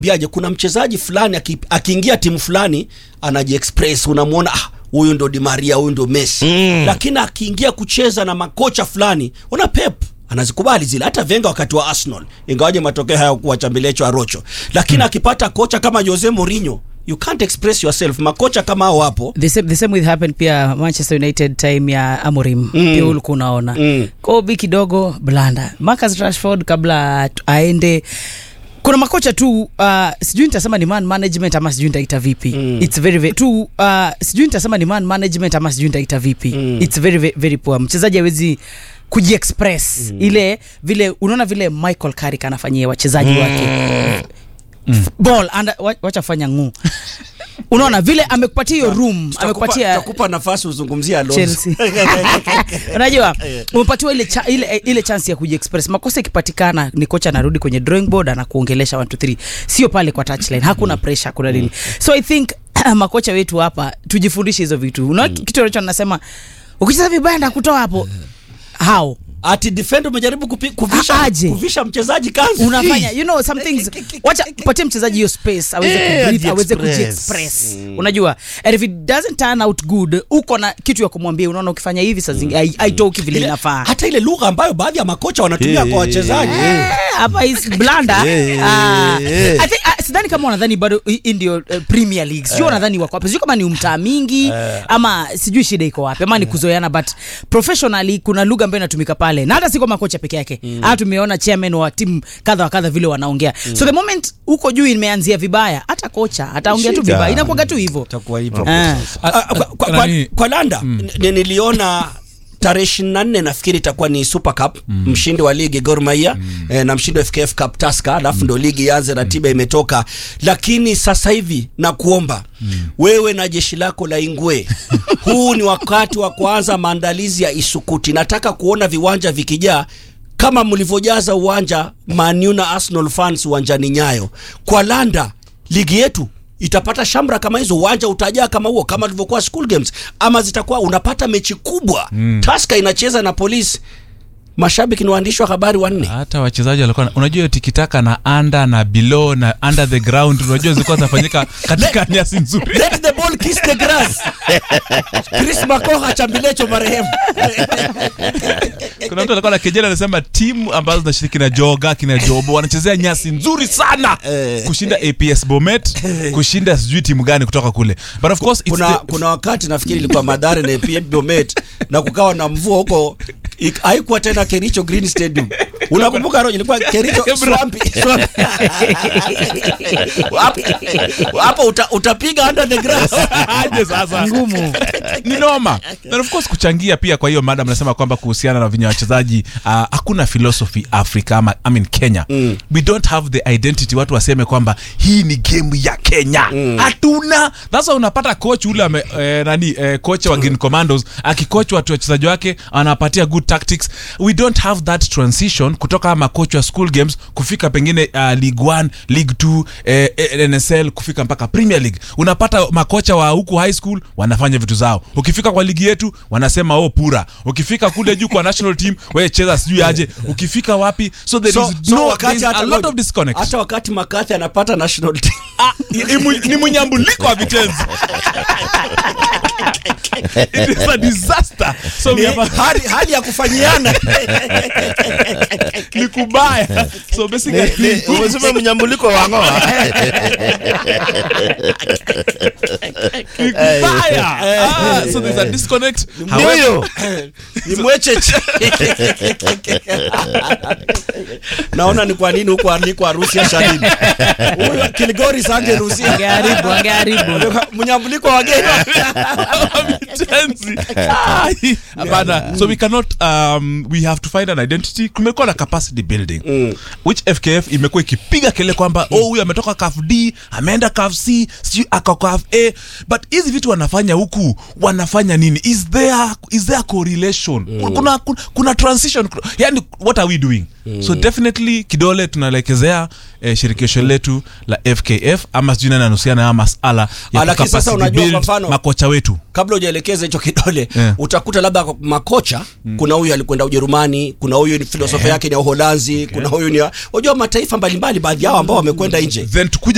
biaje kuna mchezaji fulani aki- akiingia timu fulani anajiexpress unamwona ah, huyu ndo Di Maria huyu ndo Messi mm. lakini akiingia kucheza na makocha fulani una Pep anazikubali zile hata Venga wakati wa Arsenal ingawaje matokeo hayakuwa chambilecho arocho lakini mm. akipata kocha kama Jose Mourinho you can't express yourself makocha kama hao wapo the same, the same with happened pia manchester united time ya amorim mm. pia ulikuwa unaona Mm. kobi kidogo blanda marcus rashford kabla tu- aende kuna makocha tu uh, sijui nitasema ni man management ama sijui nitaita vipi mm. its very, very tu uh, sijui nitasema ni man management ama sijui nitaita vipi mm. its very, very, very poor mchezaji hawezi kujiexpress mm. ile vile unaona vile michael carrick anafanyia wachezaji wake ball anda, wa- wacha fanya nguu unaona vile amekupatia hiyo room Tutakupa- amekupatia tutakupa nafasi uzungumzie Alonso Chelsea. unajua umepatiwa ile, cha, ile, ile chance ya kujiexpress makosa ikipatikana ni kocha anarudi kwenye drawing board anakuongelesha 1 2 3 sio pale kwa touchline hakuna pressure hakuna nini so i think makocha wetu hapa tujifundishe hizo vitu unaona kitu ambacho nasema ukicheza vibaya ndakutoa hapo how ati defender umejaribu kupi- kuvisha, Aje. kuvisha mchezaji kanzu unafanya you know some things wacha patie mchezaji hiyo space aweze Eh, kubreathe aweze ajiexpress. kujiexpress unajua and if it doesn't turn out good uko na kitu ya kumwambia unaona ukifanya hivi saa zingi hai- haitoki vile Ile- inafaa hata ile lugha ambayo baadhi ya makocha wanatumia Eh, kwa wachezaji Eh, hapa is blanda Eh, Ah, eh. I think, ah, sidhani kama wanadhani bado hii hii ndio uh, premier league sijui wanadhani wako wapi sijui kama ni umtaa mingi ama sijui shida iko wapi ama ni kuzoeana but professionally kuna lugha ambayo inatumika pale na hata si kwa makocha peke yake hata tumeona chairman wa timu kadha wa kadha vile wanaongea so the moment huko juu imeanzia vibaya hata kocha ataongea tu Shida. vibaya inakuwaga tu hivyo itakuwa hivyo Ah. Ah, ah, kwa, kwa, kwa, nani- kwa landa n- niliona tarehe ishirini na nne nafikiri itakuwa ni super cup mshindi wa ligi Gor Mahia eh, na mshindi wa FKF Cup Tusker alafu ndo ligi ianze ratiba imetoka lakini sasa hivi nakuomba wewe na jeshi lako la Ingwe huu ni wakati wa kuanza maandalizi ya Isukuti nataka kuona viwanja vikijaa kama mlivyojaza uwanja Man U na Arsenal fans uwanjani Nyayo kwa Landa ligi yetu itapata shamra kama hizo uwanja utajaa kama huo kama ilivyokuwa school games ama zitakuwa unapata mechi kubwa mm. Tusker inacheza na polisi mashabiki ni waandishi wa habari wanne hata wachezaji walikuwa na- unajua hiyo tikitaka na under na below na under the ground unajua zilikuwa zinafanyika katika nyasi nzuri let the ball kiss the grass Chris Makoha chambilecho marehemu kuna mtu alikuwa na kejeli anasema timu ambazo zinashiriki na joga kina jobo wanachezea nyasi nzuri sana kushinda aps bomet kushinda sijui timu gani kutoka kule but of course it's kuna, the- kuna wakati nafikiri ilikuwa Madare na PM Bomet na kukawa na mvua huko ik- haikuwa tena Kericho Green Stadium. Unakumbuka Rojo, ilikuwa Kericho Swampi. Swampi. Hapo- Hapo uta, utapiga under the grass. aje sasa ngumu ni noma and of course kuchangia pia kwa hiyo madam nasema kwamba kuhusiana na vinya wachezaji uh, hakuna philosophy africa ama I mean kenya mm. we don't have the identity watu waseme kwamba hii ni game ya kenya hatuna sasa unapata coach ule ame, eh, nani eh, coach wa green commandos akikoach watu wachezaji wake anawapatia good tactics we don't have that transition kutoka makoch wa school games kufika pengine uh, league 1 league 2 eh, eh, nsl kufika mpaka premier league unapata makocha wa huku high school wanafanya vitu zao ukifika kwa ligi yetu wanasema oh pura ukifika kule juu kwa national team we cheza sijui aje ukifika wapi so there So, is so no wakati there is hata a lot Rojo, of disconnect hata wakati Makathi anapata national team Ah, ni- ni mu- ni mnyambuliko wa vitenzi it is a disaster so we ni have a hali, hali ya kufanyiana ni kubaya so basically Ni- ni- umesema mnyambuliko wa ng'oa ni kubaya ah, so there's a disconnect however huyo ni mwecheche naona ni kwa nini huko aliko harusi ya Shalini huyo Kilgori sange ruhusi angeharibu angeharibu mnyambuliko wa wageni vitenzi Ai, hapana so we cannot um, we have to find an identity kumekuwa na capacity building which fkf imekuwa ikipiga kele kwamba oh huyu ametoka caf d ameenda caf c sijui aka caf a but hizi vitu wanafanya huku wanafanya nini is there is there correlation kuna, kuna, kuna transition yani what are we doing so definitely kidole tunalekezea eh, shirikisho letu la fkf ama sijui nani anahusiana na masala Ah, ya lakini sasa capacity unajua kwa build mfano- makocha wetu kabla hujaelekeza hicho kidole Yeah. utakuta labda kwa makocha kuna huyu alikwenda ujerumani kuna huyu ni filosofia yake ni ya uholanzi kuna huyu ni ya- unajua mataifa mbalimbali baadhi yao ambao wamekwenda nje then tukuja